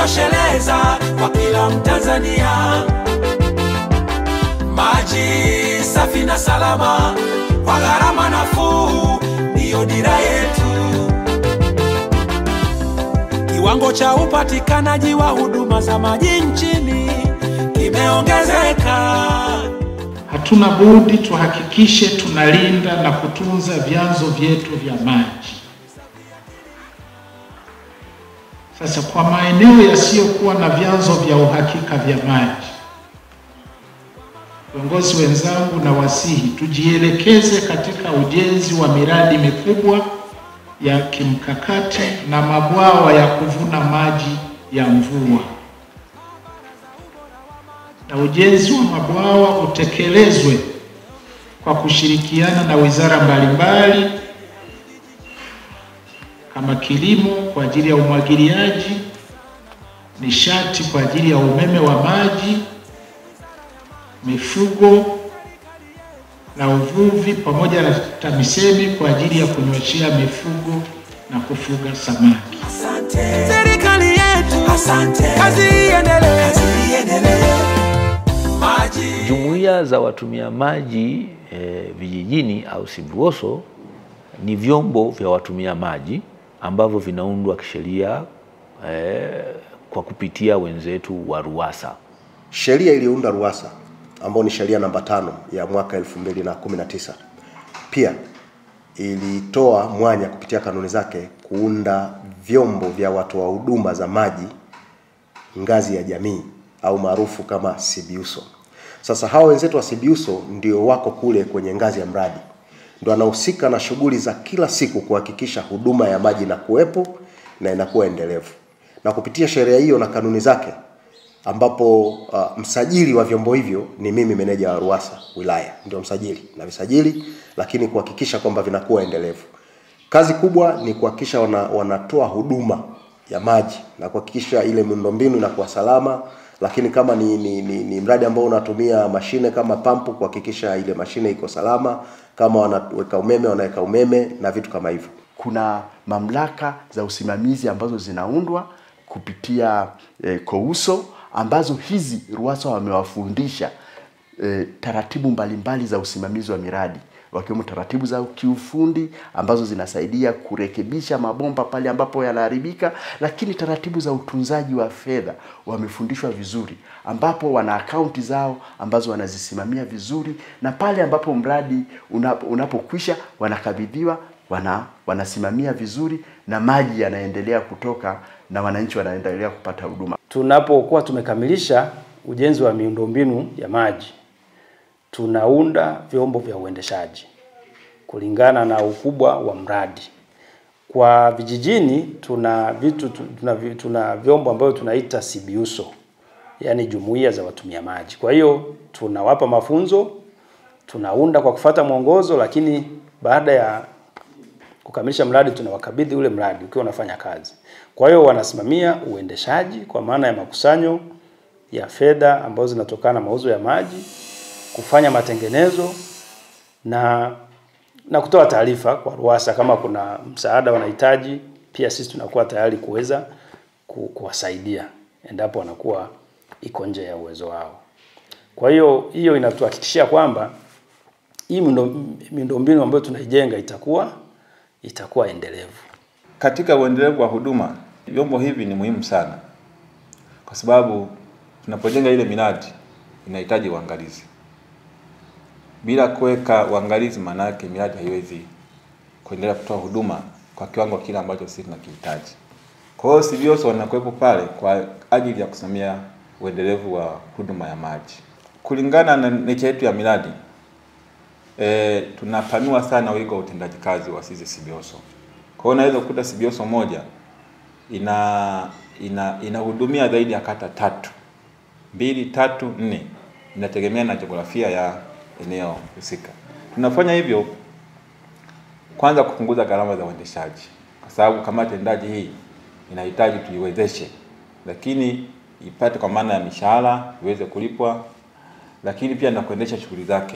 kujitosheleza kwa kila Mtanzania. Maji safi na salama kwa gharama nafuu ndiyo dira yetu. Kiwango cha upatikanaji wa huduma za maji nchini kimeongezeka. Hatuna budi tuhakikishe tunalinda na kutunza vyanzo vyetu vya maji. Sasa kwa maeneo yasiyokuwa na vyanzo vya uhakika vya maji, viongozi wenzangu, na wasihi tujielekeze katika ujenzi wa miradi mikubwa ya kimkakati na mabwawa ya kuvuna maji ya mvua, na ujenzi wa mabwawa utekelezwe kwa kushirikiana na wizara mbalimbali kama kilimo kwa ajili ya umwagiliaji, nishati kwa ajili ya umeme wa maji, mifugo na uvuvi, pamoja na TAMISEMI kwa ajili ya kunyweshea mifugo na kufuga samaki. Asante serikali yetu, asante, kazi iendelee, kazi iendelee. Maji Jumuiya za watumia maji e, vijijini au SIVIWOSO ni vyombo vya watumia maji ambavyo vinaundwa kisheria e, kwa kupitia wenzetu wa RUWASA. Sheria iliyounda RUWASA ambayo ni sheria namba tano ya mwaka 2019 pia ilitoa mwanya kupitia kanuni zake kuunda vyombo vya watoa huduma za maji ngazi ya jamii au maarufu kama SIBIUSO. Sasa hawa wenzetu wa SIBIUSO ndio wako kule kwenye ngazi ya mradi, ndio wanahusika na shughuli za kila siku kuhakikisha huduma ya maji na kuwepo na inakuwa endelevu, na kupitia sheria hiyo na kanuni zake ambapo uh, msajili wa vyombo hivyo ni mimi meneja wa RUWASA wilaya, ndio msajili na visajili, lakini kuhakikisha kwamba vinakuwa endelevu. Kazi kubwa ni kuhakikisha wana, wanatoa huduma ya maji na kuhakikisha ile miundombinu inakuwa salama, lakini kama ni, ni, ni, ni mradi ambao unatumia mashine kama pampu, kuhakikisha ile mashine iko salama, kama wanaweka umeme wanaweka umeme na vitu kama hivyo. kuna mamlaka za usimamizi ambazo zinaundwa kupitia eh, KOUSO ambazo hizi RUWASA wamewafundisha eh, taratibu mbalimbali za usimamizi wa miradi wakiwemo taratibu za kiufundi ambazo zinasaidia kurekebisha mabomba pale ambapo yanaharibika, lakini taratibu za utunzaji wa fedha wamefundishwa vizuri, ambapo wana akaunti zao ambazo wanazisimamia vizuri, na pale ambapo mradi unapo- unapokwisha wanakabidhiwa wana, wanasimamia vizuri na maji yanaendelea kutoka na wananchi wanaendelea kupata huduma. tunapokuwa tumekamilisha ujenzi wa miundombinu ya maji, tunaunda vyombo vya uendeshaji kulingana na ukubwa wa mradi. Kwa vijijini tuna vitu tu- tuna, vi- tuna vyombo ambavyo tunaita SIBIUSO, yaani jumuiya za watumia maji. Kwa hiyo tunawapa mafunzo, tunaunda kwa kufata mwongozo, lakini baada ya kukamilisha mradi tunawakabidhi ule mradi ukiwa unafanya kazi. Kwa hiyo wanasimamia uendeshaji kwa maana ya makusanyo ya fedha ambazo zinatokana na mauzo ya maji, kufanya matengenezo na na kutoa taarifa kwa RUWASA kama kuna msaada wanahitaji. Pia sisi tunakuwa tayari kuweza ku- kuwasaidia endapo wanakuwa iko nje ya uwezo wao. Kwa hiyo hiyo inatuhakikishia kwamba hii miundo- miundombinu ambayo tunaijenga itakuwa itakuwa endelevu. Katika uendelevu wa huduma, vyombo hivi ni muhimu sana, kwa sababu tunapojenga ile miradi inahitaji uangalizi. Bila kuweka uangalizi, maana yake miradi haiwezi kuendelea kutoa huduma kwa kiwango kile ambacho sisi tunakihitaji. Kwa hiyo SIVIWOSO wanakuwepo pale kwa ajili ya kusimamia uendelevu wa huduma ya maji kulingana na nature yetu ya miradi. E, tunapanua sana wigo wa utendaji kazi wa sisi SIVIWOSO. Kwa hiyo unaweza kukuta SIVIWOSO moja ina ina inahudumia zaidi ya kata tatu, mbili, tatu, nne, inategemea na jiografia ya eneo husika. Tunafanya hivyo kwanza kupunguza gharama za uendeshaji, kwa sababu kamati tendaji hii inahitaji tuiwezeshe, lakini ipate kwa maana ya mishahara iweze kulipwa, lakini pia na kuendesha shughuli zake,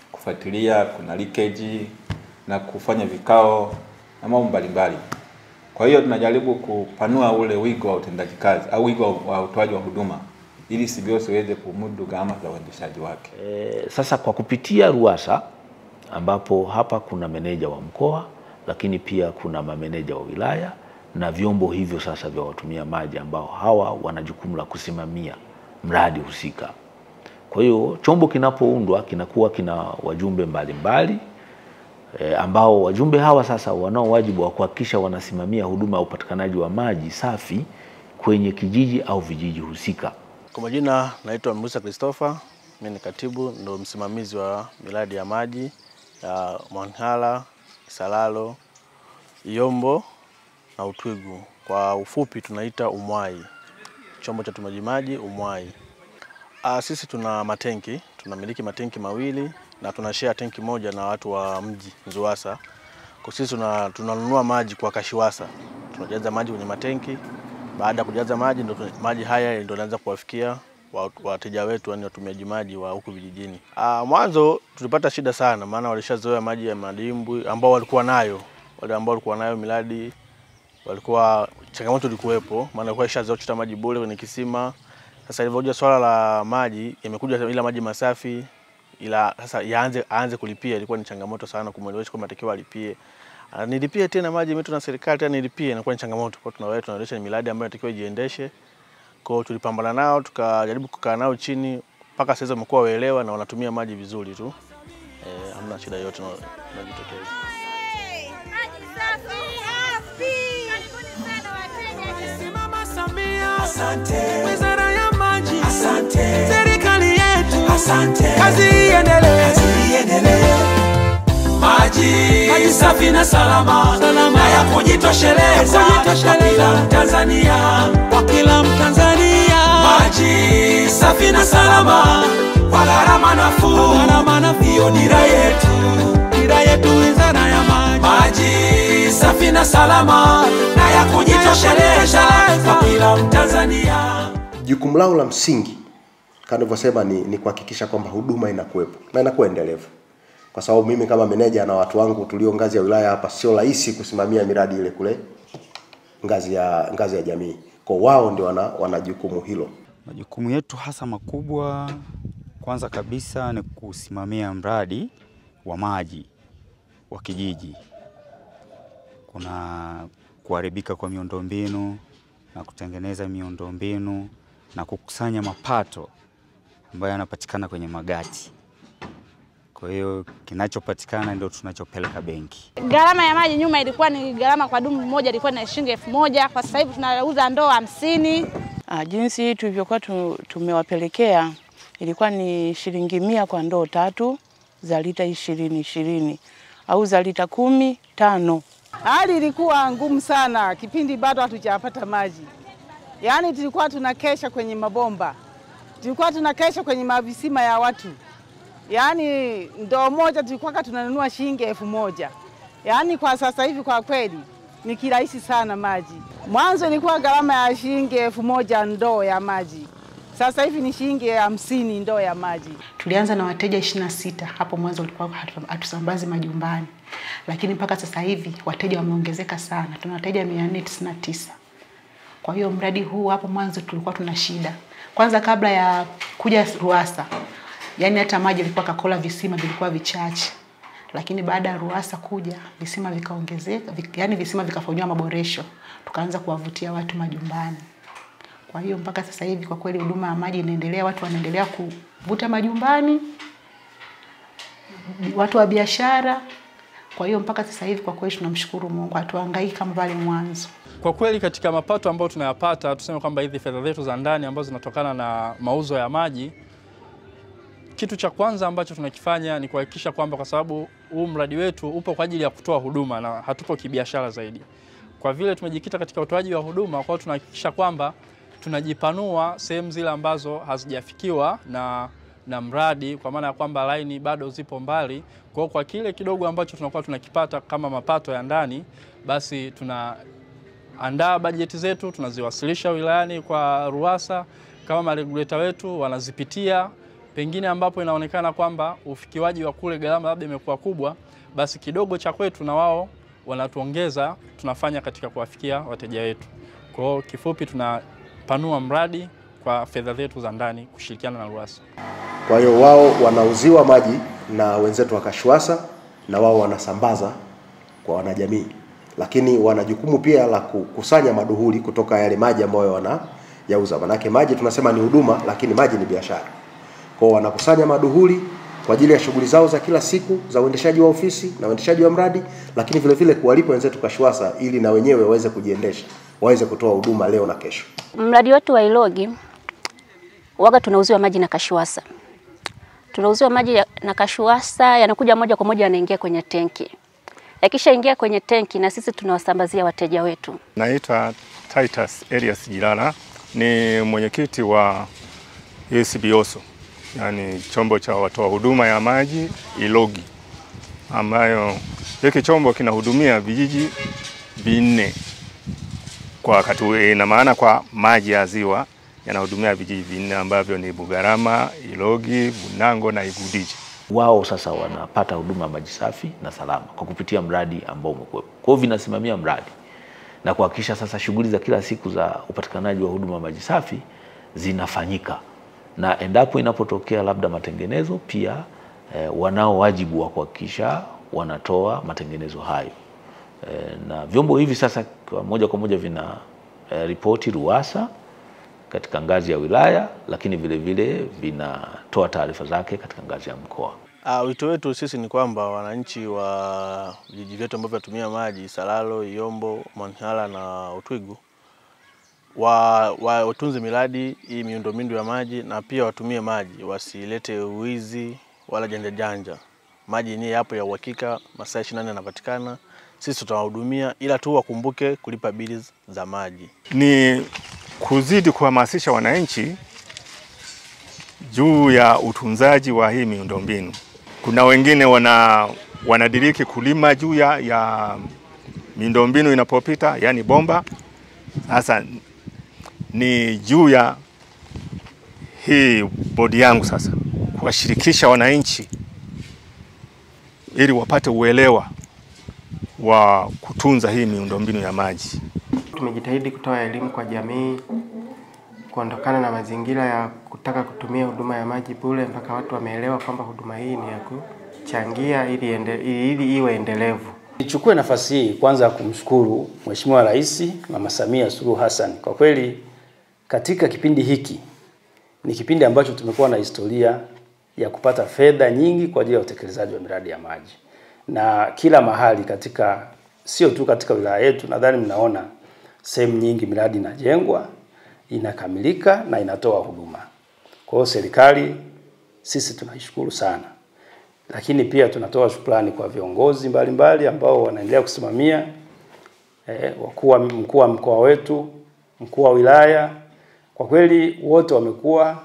kufuatilia kuna leakage na kufanya vikao na mambo mbalimbali. Kwa hiyo tunajaribu kupanua ule wigo wa utendaji kazi au wigo wa utoaji wa huduma ili CBOs iweze kumudu gharama za uendeshaji wake. E, sasa kwa kupitia RUWASA ambapo hapa kuna meneja wa mkoa lakini pia kuna mameneja wa wilaya na vyombo hivyo sasa vya watumia maji ambao hawa wana jukumu la kusimamia mradi husika. Kwa hiyo chombo kinapoundwa kinakuwa kina wajumbe mbalimbali e, ambao wajumbe hawa sasa wanao wajibu wa kuhakikisha wanasimamia huduma ya upatikanaji wa maji safi kwenye kijiji au vijiji husika. Kwa majina naitwa Musa Christopher, mimi ni katibu ndo msimamizi wa miradi ya maji ya Mwanhala, Isalalo, Iyombo na Utwigu. Kwa ufupi tunaita UMWAI, chombo cha utumaji maji UMWAI. Ah, sisi tuna matenki, tunamiliki matenki mawili na tuna share tenki moja na watu wa mji Nzuwasa. Kwa sisi tuna, tunanunua maji kwa Kashiwasa, tunajaza maji kwenye matenki. Baada ya kujaza maji ndo tuna- maji haya ndio yanaanza kuwafikia wa- wateja wetu, yani watumiaji maji wa huku vijijini. Ah, mwanzo tulipata shida sana, maana walishazoea maji ya madimbwi ambao walikuwa nayo, wale ambao walikuwa nayo miradi walikuwa changamoto ilikuwepo, maana walikuwa ishazoea kuchota maji bure kwenye kisima. Sasa ilivyokuja swala la maji, yamekuja ila maji masafi, ila sasa yaanze aanze kulipia, ilikuwa ni changamoto sana kumwelewesha kwamba atakiwa alipie. Ah, nilipie tena maji imeletwa na serikali tena nilipie, inakuwa ni changamoto. Kwa hiyo tunawahi tunaendesha miradi ambayo inatakiwa ijiendeshe. Kwa hiyo tulipambana nao, tukajaribu kukaa nao chini mpaka sasa wamekuwa waelewa na wanatumia maji vizuri tu. Eh, hamna shida yote inajitokeza. Simama Samia, asante. Wizara ya maji, asante. Serikali yetu, asante. Kazi iendelee, kazi iendelee. Maji, maji safi na salama, salama. na ya kujitosheleza kwa kila Mtanzania, kwa kila Mtanzania. Maji safi na salama kwa gharama nafuu, gharama nafuu. Hiyo dira yetu, dira yetu, wizara ya maji. Maji safi na salama na ya kujitosheleza kwa kila Mtanzania. Jukumu lao la msingi kama nilivyosema ni, ni kuhakikisha kwamba huduma inakuwepo na inakuwa endelevu, kwa sababu mimi kama meneja na watu wangu tulio ngazi ya wilaya hapa, sio rahisi kusimamia miradi ile kule ngazi ya ngazi ya jamii. Kwa wao ndio wana, wana jukumu hilo. Majukumu yetu hasa makubwa, kwanza kabisa ni kusimamia mradi wa maji wa kijiji. Kuna kuharibika kwa miundombinu na kutengeneza miundombinu na kukusanya mapato ambayo yanapatikana kwenye magati. Kwa hiyo kinachopatikana ndio tunachopeleka benki. Gharama ya maji nyuma ilikuwa ni gharama kwa dumu moja ilikuwa ni shilingi elfu moja kwa sasa hivi tunauza ndoo hamsini. Ah, jinsi tulivyokuwa tu- tumewapelekea ilikuwa ni shilingi mia kwa ndoo tatu za lita ishirini ishirini au za lita kumi tano. Hali ilikuwa ngumu sana kipindi bado hatujapata maji, yaani tulikuwa tunakesha kwenye mabomba, tulikuwa tunakesha kwenye mavisima ya watu, yaani ndoo moja tulikuwa tunanunua shilingi elfu moja. Yaani kwa sasa hivi kwa kweli ni kirahisi sana maji. Mwanzo ilikuwa gharama ya shilingi elfu moja ndoo ya maji, sasa hivi ni shilingi hamsini ndoo ya maji. Tulianza na wateja 26 hapo mwanzo ulikuwa hatu- hatusambazi majumbani, lakini mpaka sasa hivi wateja wameongezeka sana, tuna wateja 499. Kwa hiyo mradi huu hapo mwanzo tulikuwa tuna shida. Kwanza kabla ya kuja RUWASA, yani hata maji ilikuwa Kakola, visima vilikuwa vichache, lakini baada ya RUWASA kuja visima vikaongezeka, vik, yani visima vikafanyiwa maboresho, tukaanza kuwavutia watu majumbani. Kwa hiyo mpaka sasa hivi kwa kweli huduma ya maji inaendelea, watu wanaendelea kuvuta majumbani, watu wa biashara. Kwa hiyo mpaka sasa hivi kwa kweli tunamshukuru Mungu, hatuhangaiki kama pale mwanzo. Kwa kweli katika mapato ambayo tunayapata, tuseme kwamba hizi fedha zetu za ndani ambazo zinatokana na mauzo ya maji, kitu cha kwanza ambacho tunakifanya ni kuhakikisha kwamba, kwa sababu huu mradi wetu upo kwa ajili ya kutoa huduma na hatupo kibiashara zaidi, kwa vile tumejikita katika utoaji wa huduma, kwa hiyo tunahakikisha kwamba tunajipanua sehemu zile ambazo hazijafikiwa na na mradi, kwa maana ya kwamba laini bado zipo mbali. Kwa hiyo kwa kile kidogo ambacho tunakuwa tunakipata kama mapato ya ndani, basi tuna andaa bajeti zetu tunaziwasilisha wilayani kwa RUWASA, kama mareguleta wetu wanazipitia, pengine ambapo inaonekana kwamba ufikiwaji wa kule gharama labda imekuwa kubwa, basi kidogo cha kwetu na wao wanatuongeza tunafanya katika kuwafikia wateja wetu. Kwa hiyo kifupi, tunapanua mradi kwa fedha zetu za ndani kushirikiana na RUWASA. Kwa hiyo wao wanauziwa maji na wenzetu wa Kashiwasa na wao wanasambaza kwa wanajamii, lakini wana jukumu pia la kukusanya maduhuli kutoka yale maji ambayo wanayauza. Manake maji tunasema ni huduma, lakini maji ni biashara. Kwa hiyo wanakusanya maduhuli kwa ajili ya shughuli zao za kila siku za uendeshaji wa ofisi na uendeshaji wa mradi, lakini vile vile kuwalipa wenzetu Kashiwasa ili na wenyewe waweze kujiendesha, waweze kutoa huduma leo na kesho. Mradi wetu wa Ilogi waga tunauziwa maji na Kashiwasa. Tunauziwa maji ya- na Kashiwasa, yanakuja moja kwa moja yanaingia kwenye tenki. Yakishaingia kwenye tenki, na sisi tunawasambazia wateja wetu. Naitwa Titus Elias Jilala, ni mwenyekiti wa ACBOSO, yani chombo cha watoa huduma ya maji Ilogi, ambayo hiki chombo kinahudumia vijiji vinne kwa wakati huu. Ina maana kwa maji ya ziwa yanahudumia vijiji vinne ambavyo ni Bugarama, Ilogi, Bunango na Igudiji. wao sasa wanapata huduma ya maji safi na salama kwa kupitia mradi ambao umekuwepo. Kwa hiyo vinasimamia mradi na kuhakikisha sasa shughuli za kila siku za upatikanaji wa huduma ya maji safi zinafanyika, na endapo inapotokea labda matengenezo pia eh, wanao wajibu wa kuhakikisha wanatoa matengenezo hayo eh, na vyombo hivi sasa kwa moja kwa moja vina eh, ripoti RUWASA katika ngazi ya wilaya, lakini vile vile vinatoa taarifa zake katika ngazi ya mkoa. Uh, wito wetu sisi ni kwamba wananchi wa vijiji vyetu ambavyo vinatumia maji Salalo, Iyombo, Mwanhala na Utwigu wa, wa watunze miradi hii miundombinu ya maji na pia watumie maji, wasilete uwizi wala janja janja. Maji yenyewe yapo ya uhakika, masaa 24 yanapatikana, sisi tutawahudumia, ila tu wakumbuke kulipa bili za maji. ni kuzidi kuhamasisha wananchi juu ya utunzaji wa hii miundombinu. Kuna wengine wana wanadiriki kulima juu ya, ya miundombinu inapopita, yani bomba. Sasa ni juu ya hii bodi yangu sasa kuwashirikisha wananchi ili wapate uelewa wa kutunza hii miundombinu ya maji. Tumejitahidi kutoa elimu kwa jamii kuondokana na mazingira ya kutaka kutumia huduma ya maji bure, mpaka watu wameelewa kwamba huduma hii ni ya kuchangia ili, ende, ili iwe endelevu. Nichukue nafasi hii kwanza kumshukuru Mheshimiwa Rais Mama Samia Suluhu Hassan. Kwa kweli katika kipindi hiki ni kipindi ambacho tumekuwa na historia ya kupata fedha nyingi kwa ajili ya utekelezaji wa miradi ya maji, na kila mahali katika, sio tu katika wilaya yetu, nadhani mnaona sehemu nyingi miradi inajengwa, inakamilika na inatoa huduma. Kwa hiyo serikali sisi tunaishukuru sana lakini pia tunatoa shukrani kwa viongozi mbalimbali ambao wanaendelea kusimamia eh, wakuu wa mkuu wa mkoa wetu, mkuu wa wilaya. Kwa kweli wote wamekuwa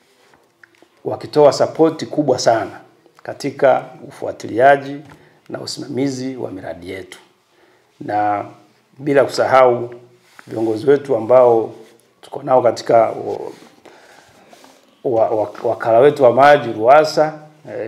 wakitoa sapoti kubwa sana katika ufuatiliaji na usimamizi wa miradi yetu, na bila kusahau viongozi wetu ambao tuko nao katika wa- wa- wa- wakala wetu wa maji RUWASA eh,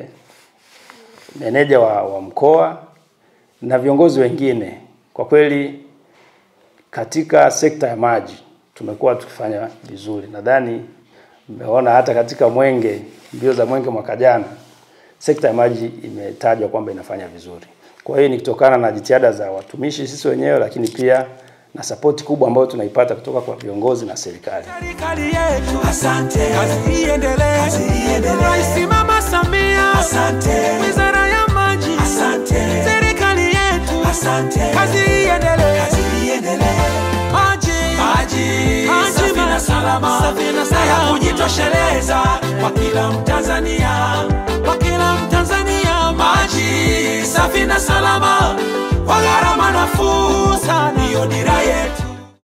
meneja wa, wa mkoa na viongozi wengine. Kwa kweli katika sekta ya maji tumekuwa tukifanya vizuri. Nadhani mmeona hata katika Mwenge, mbio za Mwenge mwaka jana, sekta ya maji imetajwa kwamba inafanya vizuri. Kwa hiyo ni kutokana na jitihada za watumishi sisi wenyewe, lakini pia na sapoti kubwa ambayo tunaipata kutoka kwa viongozi na serikali. Serikali yetu, asante. Kazi iendelee, kazi iendelee. Rais Mama Samia, asante. Wizara ya Maji, asante. Serikali yetu, asante. Kazi iendelee, kazi iendelee. Maji, maji, maji safi na salama, safi na salama, ya kujitosheleza kwa kila Mtanzania, kwa kila Mtanzania. Maji safi na salama kwa gharama nafuu sana, ndiyo dira yetu.